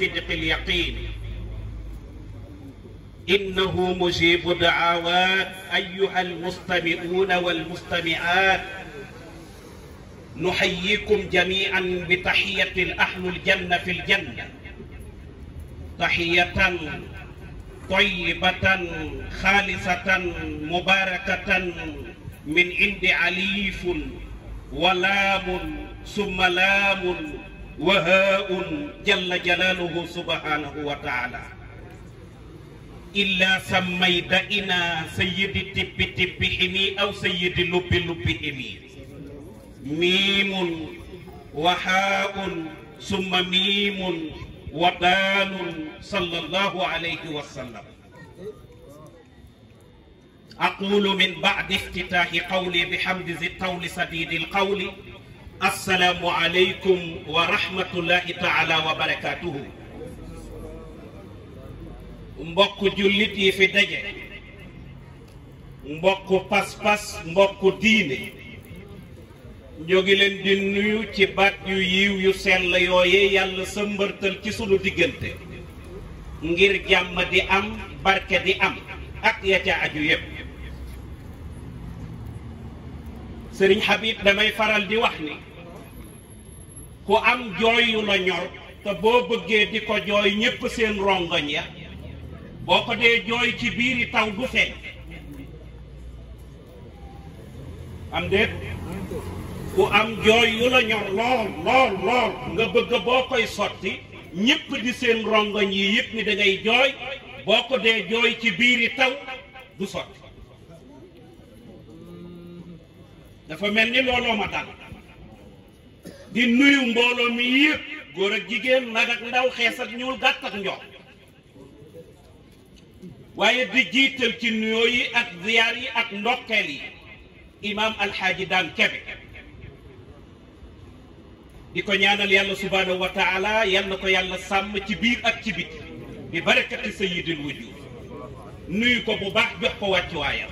وصدق اليقين إنه مجيب دعوات أيها المستمعون والمستمعات نحييكم جميعا بتحية أهل الجنة في الجنة تحية طيبة خالصة مباركة من عند عليف ولام ثم لام وهاء جل جلاله سبحانه وتعالى إلا سميت إنا سيد التب تب حمي أو سيد اللب لب حمي ميم وحاء ثم ميم ودال صلى الله عليه وسلم أقول من بعد افتتاح قولي بحمد ذي الطول سديد القول السلام عليكم ورحمة الله تعالى وبركاته mbokk jullit yi fi daje mbokk pas-pas mbokk diine ñoo ngi leen di nuyu ci baat yu yiw yu sell yooye yàlla sa mbërtal ci sunu diggante ngir jàmm di am barke di am ak ya ca aju yépp sëriñ Habib damay faral di wax ni ku am jooy yu la ñor te boo bëggee di ko jooy ñépp seen rongoñ ya boo ko dee jooy ci biiri taw du feeñ am déet ku am jooy yu la ñor lool lool lool nga bëgg boo koy sotti ñépp di seen rongoñ yi yëpp ni da ngay jooy boo ko dee jooy ci biiri taw du sotti dafa mel ni looloo ma dal di nuyu mbooloo mi yëpp góor ak jigéen nag ak ndaw xees ak ñuul gàtt ak njox waaye di jiital ci nuyoo yi ak ziyaar yi ak ndokkeel yi imaam alxaaji daan kebe di ko ñaanal yàlla subhaanahu wa taala yal na ko yàlla sàmm ci biir ak ci biti bi barakati sayyidil wujud nuyu ko bu baax jox ko wàccuwaayam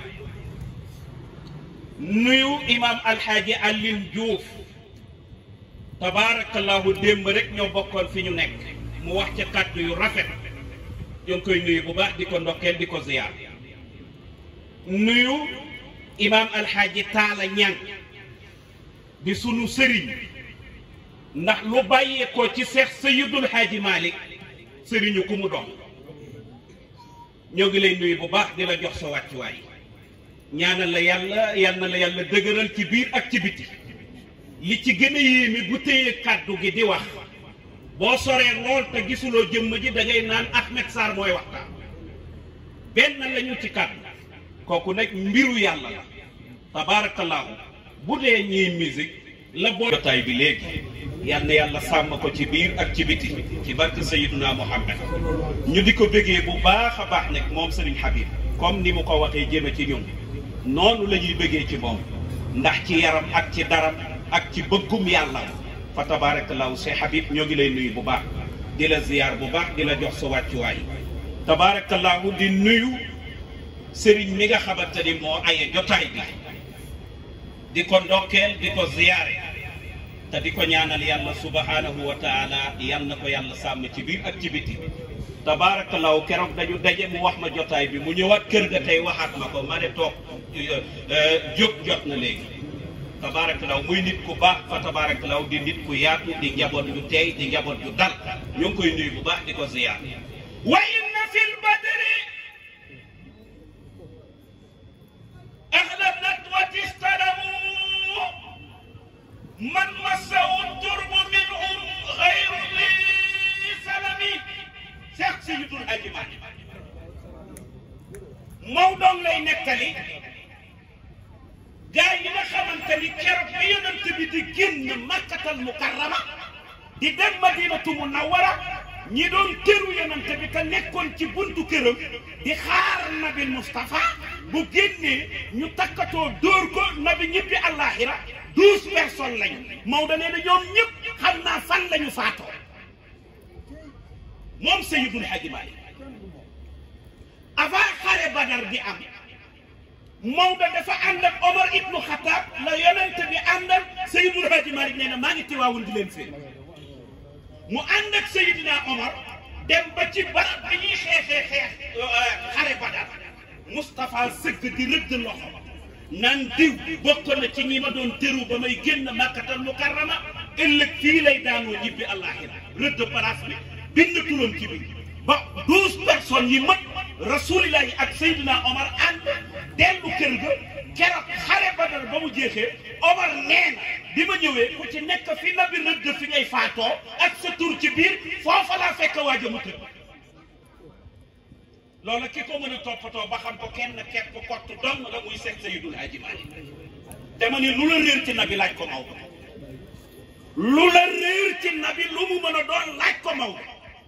nuyu imaam alxaaji Alioune Diouf tabaarakallahu démb rek ñoo bokkoon fi ñu nekk mu wax ca kàddu yu rafet ñoo ngi koy nuyu bu baax di ko ndokkeel di ko ziyaar nuyu imaam alxaaji Taala Ñang di sunu sëriñ ndax lu bàyyeekoo ci seex Sayyidul Xaaji Malik sëriñu ku mu doon ñoo ngi lay nuyu bu baax di la jox sa wàccuwaay ñaanal la yàlla yal na la yàlla dëgëral ci biir ak ci biti li ci gën a yéeme bu téye kàddu gi di wax boo soree lool te gisuloo jëmm ji da ngay naan Ahmed Sarr mooy waxtaan benn lañu ci kàddu kooku nag mbiru yàlla la tabaarakallaahu bu dee ñiy musique la boo jotaay bi léegi yal na yàlla sàmm ko ci biir ak ci biti ci barke Sayyiduna Muhammad ñu di ko bëggee bu baax a baax nag moom Serigne Habib comme ni mu ko waxee jëme ci ñun noonu la ñuy bëggee ci moom ndax ci yaram ak ci daram ak ci bëggum yàlla fa tabaarakallaahu Cheikh Habib ñoo ngi lay nuyu bu baax di la ziyaar bu baax di la jox sa wàccuwaay tabaarakallaahu di nuyu Serigne mi nga xamante ni moo aye jotaay bi di ko ndokkeel di ko ziyaare te di ko ñaanal yàlla subhanahu wa taala yal na ko yàlla sàmm ci biir ak ci biti tabaarakallaahu keroog dañu daje mu wax ma jotaay bi mu ñëwaat kër ga tey waxaat ma ko ma ne toog jóg jot na léegi tabaarakallaahu muy nit ku baax fa tabaarakallaahu di nit ku yaatu di njaboot yu teey di njaboot yu dal ñu ngi koy nuyu bu baax di ko ziyaar wa inna fil badri ahla nadwati istalamu man massahu turbu minhum xayru li salami Seex Sayyidul Haaji Maalik Maodo lay nettali gaa yi nga xamante ni keroog bi yonent bi di génn Makkatal Mukarrama di dem Madinatu Munawwara ñi doon teru yonent bi te nekkoon ci buntu këram di xaar nabi Moustapha bu génnee ñu takkatoo dóor ko nabi ñibbi àllaaxira douze personnes lañu Maodo nee na ñoom ñëpp xam naa fan lañu faatoo moom Seydul Haaji Maalik avant xare Badar di am Maodo dafa ànd ak Omar ibnu Xataab la yonent bi àndal Seydul Haaji Maalik nee na maa ngi tiwaawul di leen fee mu ànd ak Seydina Omar dem ba ci barab bi ñuy xeexee xeex xare Badar Moustapha sëgg di rëdd loxo naan diw bokk na ci ñi ma doon tëru ba may génn Makkatal Mukarrama ëllëg fii lay daanoo ñibbi àllaaxira rëdd place bi bind turam ci bi ba douze personnes yi mat rasulillahi ak Seydina Omar ànd dellu kër ga keroog xare Badar ba mu jeexee Omar nee na bi ma ñëwee ku ci nekk fi nabi rëdd fi ngay faatoo ak sa tur ci biir foofa laa fekk waaja mu tëdd loolu ki ko mën a toppatoo ba xam ko kenn kepp kott dong la muy seet Seydul Haaji Maalik dama ni lu la réer ci nabi laaj ko Maodo lu la réer ci nabi lu mu mën a doon laaj ko Maodo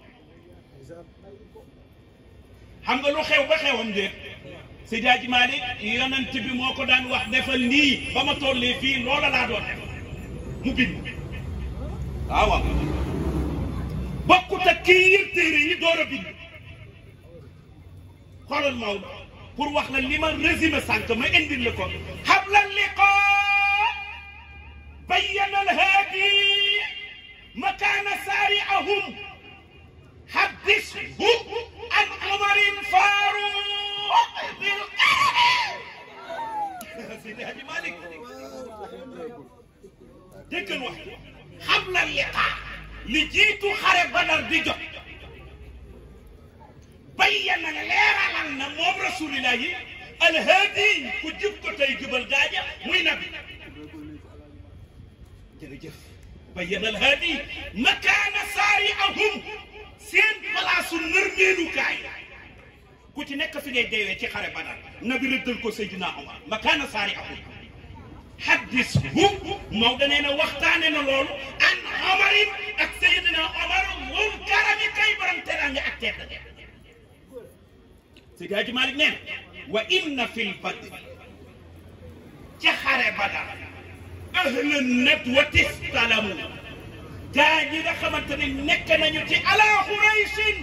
xam nga lu xew ba xewam déet Seydi Haaji Maalik yonent bi moo ko daan wax defal nii ba ma tollee fii loola laa doon def mu bind waaw waaw bokkut ak kii yër téere yi door a bind xoolal Maodo pour wax la li ma résumé sànq ma indil la ko xabla liqaa bayyana alhaadi makaana saari'ahum حدثه عن عمر فاروق سيدي هادي مالك ديك الوقت قبل اللقاء لجيتو خرب بدر دي جوت بين ليرا لنا موم رسول الله الهادي كجيب كو تاي جبل داجا موي نبي جرجف بين الهادي مكان سارعهم seen palaasu nërmeelukaay ku ci nekk fi ngay deewee ci xare Badar nabi rëddal ko Seydina Omar makaana saari ahum haddis hu Maodo nee na waxtaane na loolu an Omarin ak Seydina Omar moom karami kay borom teraanga ak tedd Seydi Hadji Malick nee na wa inna fil badri ca xare Badar ahlan nadwati istalamu gaa ñi nga xamante ne nekk nañu ci ala xuraysin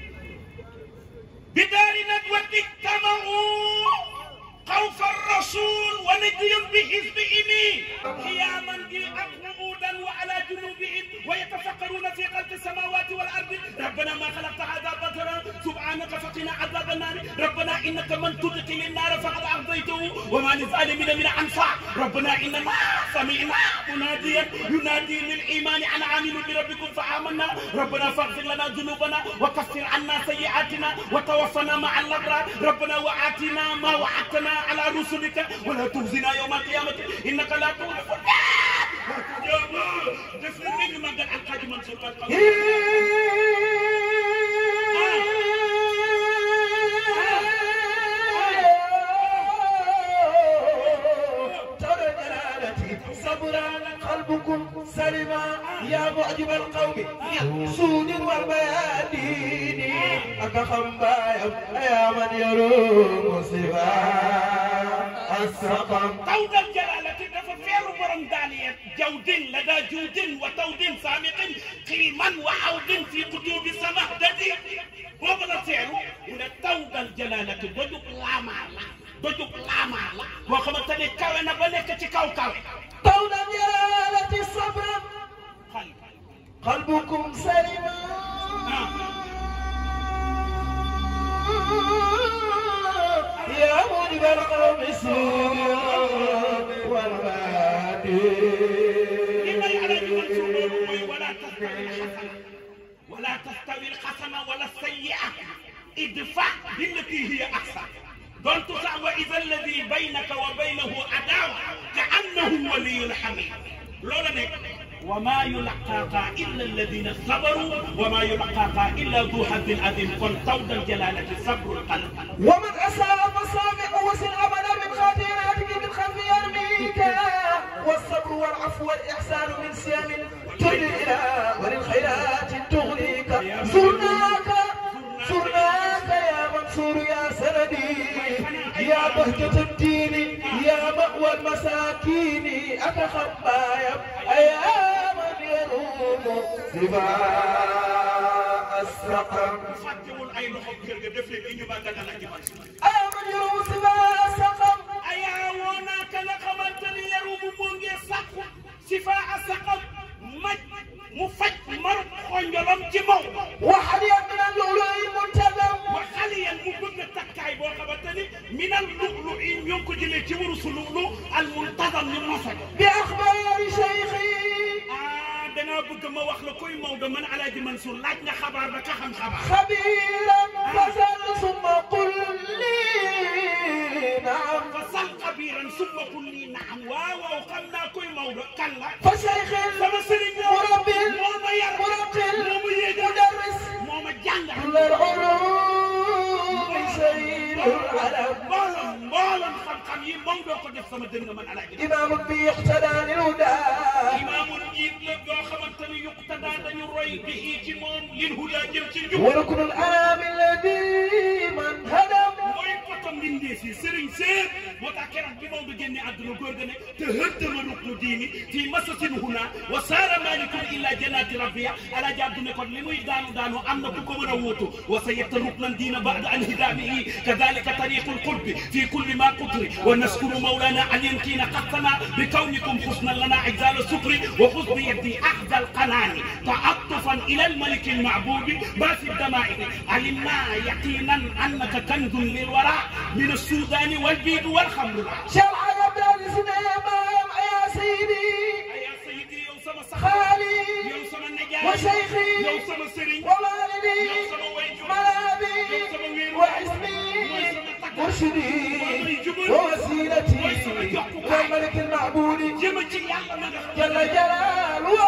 bi daari nag wa ijtamau xawfa rasul wa najiyum bi xisbihimi qiyaman bi ak qu'udan wa ala junubihim wa yatafakkaruna fi xalqi samawati wal ardi rabbana ma xalaqta hada batara subhanaka faqina adab النار ربنا انك من تدخل النار فقد اغضيته وما للظالمين من انصار ربنا اننا سمعنا مناديا ينادي للايمان ان امنوا بربكم فامنا ربنا فاغفر لنا ذنوبنا وكفر عنا سيئاتنا وتوفنا مع الابرار ربنا واتنا ما وعدتنا على رسلك ولا تخزنا يوم القيامه انك لا تخلف قلبكم سلما يا معجب القوم سود والبيادين أكخم بايم يا من يروم صفا السقم طود الجلالة dafa feeru borom daaliya jawdin lada juudin wa tawdin saamiqin xiiman wa awdin fi kutubi samahdadi boobu la feeru mu ne tawdal jalalati dojub laamaa la dojub laamaa la boo xamante ne kawe na ba nekk ci kaw kawe طول جلالة الصبر xal قلبكم سلما يا مجب القوم سوء والبادي li may alaji Mansuur loolu mooy wala tastawi alxasana wala tastawi alxasana wala sayyi'a idfa billati hiya ahsan donc sax wa ida alladi baynaka wa baynahu adawa ka annahu waliyun hamid loola nekk wa ma yulaqaaha illa alladina sabaru wa ma yulaqaaha illa du haddin adim kon tawdal jalalati sabrul qalb ومن أساء فصامع وسن أبدا من خاطئاتك من خلف يرميك والصبر والعفو والإحسان من سيام تدعي إلى وللخيرات تغنيك زرناك زرناك يا منصور يا سندي يا بهجة الدين يا مأوى المساكين أتخبايا أيا من يروم سباء السقم fàttewul ay loxo kër ga def leen ñu màggal Alaaji Mansuur أيا من يروم سباء السقم ayaa woo naa ka nga xamante ni yaru mu moo ngee sàkku si faa a saqam maj mu faj marut xonjolam ci maw وحديا من kuy Maodo man Alaaji Mansour laaj nga xabaar ba ka xam xabaar خبيرا فسل ثم قل لي نعم fa sal xabiiran summa qul lii naam waaw waaw xam naa kuy Maodo kan la فشيخ sama sëriñ la مرب moo ma yar مرقل moo ma yéegal مدرس moo ma jàngal كل العلوم سيد العلم mbooloom mbooloom xam-xam yi Maodo ko def sama dënn man Alaaji إمام بيقتدى للهدى imaamul jiit la boo xamante ni yuqtadaa dañu roy bi ci moom lil huda jëm ci njub وركن الأنام الذي من هدم mooy poto mbindee si sëriñ séer moo tax keroog bi Maodo génne àdduna góor ga ne te hëddama ruknu diini fii masasin huna wa saara malikun illa jannati rabbiya alaaji Abdu ne kon li muy daanu daanu am na ku ko mën a wuutu wa sa yetta ruknan diina bada an hidaamihi kadalika tariqu lqurbi fi kulli ma qutri wa naskuru mawlana an yamkina qattana bi kawnikum xusnan lana ajzal sukri wa xus bi yeddi axda alqanaani taatufan ila almaliki almacbudi ma fi الدمائر علمنا يقينا انك كنز للوراء من السودان والبيض والخمر شرع عبد الإسلام يا سيدي يا سيدي يوم سما صح خالي يوم سما النجاة وشيخي يوم سما سري ووالدي يوم سما ويجو ملابي يوم سما ويرو واسمي مرشدي ووسيلتي والملك المعبود جمع ci yàlla ma nga xam جل جلاله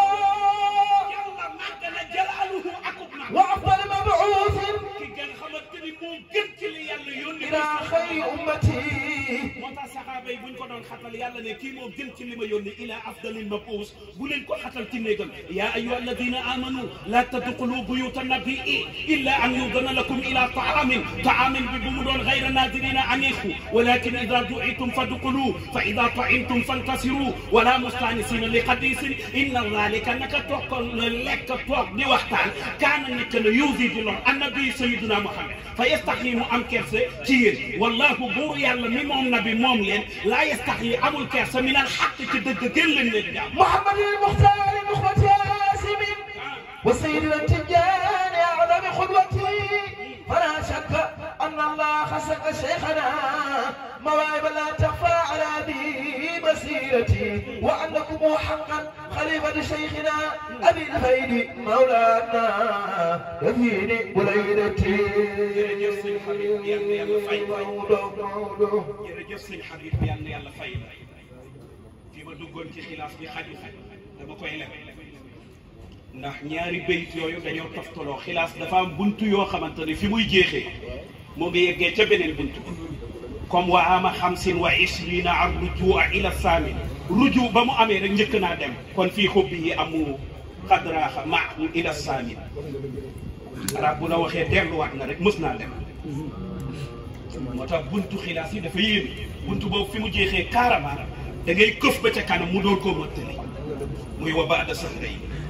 yàlla màgg na jalaaluhu akub na وأفضل مبعوث ki gën xamante ni moo gën ci li yàlla yónni إلى خير أمتي moo tax saxaaba yi buñ ko doon xatal yàlla ne kii moo gën ci li ma yónni ila afdalil mabuus bu leen ko xatal ci néegam yaa ayuha alladina amanu la tadxulu buyuta nabii illa an yudana lakum ila taamin taamin bi bu mu doon gayra nadirina aniqu walakin ida duitum fadxulu fa ida taimtum fantasiru wala mustanisina li xadisin inna dalika naka toog ko lekk toog di waxtaan kaana nekk na yuusi di lor annabi sayiduna muhammad fa yastaxi mu am kerse ci yéen wallahu buur yàlla mi moom nabi moom leen laa yastaxi amul kerse min al xaq ci dëgg gën leen leen jàmm محمد المختار نخبة ياسم وسيدنا التجان أعظم قدوتي فلا شك أن الله خسق شيخنا مواهب لا تخفى على ذي مسيرتي وأنكم حقا خليفة شيخنا أبي الفيد مولانا يفيني وليلتي jërëjëf sëñ Habib yal na yàlla fay ko. مولو مولو jërëjëf sëñ Habib yal na yàlla fay la fi ma duggoon ci xilaas bi xaju fi dama koy leb ndax ñaari bayit yooyu dañoo toftaloo xilaas dafa am buntu yoo xamante ne fi muy jeexee moo ngi yeggee ca beneen buntu comme wa ama xamsin wa ishrina ar rujua ila saamin ruju ba mu amee rek njëkk naa dem kon fii xubbi yi amu xadraaxa maahu ila saamin arab bu la waxee delluwaat na rek mës naa dem moo tax buntu xilaas yi dafa yéeme buntu boobu fi mu jeexee carrément da ngay këf ba ca kanam mu door koo mottali muy wa baada sahray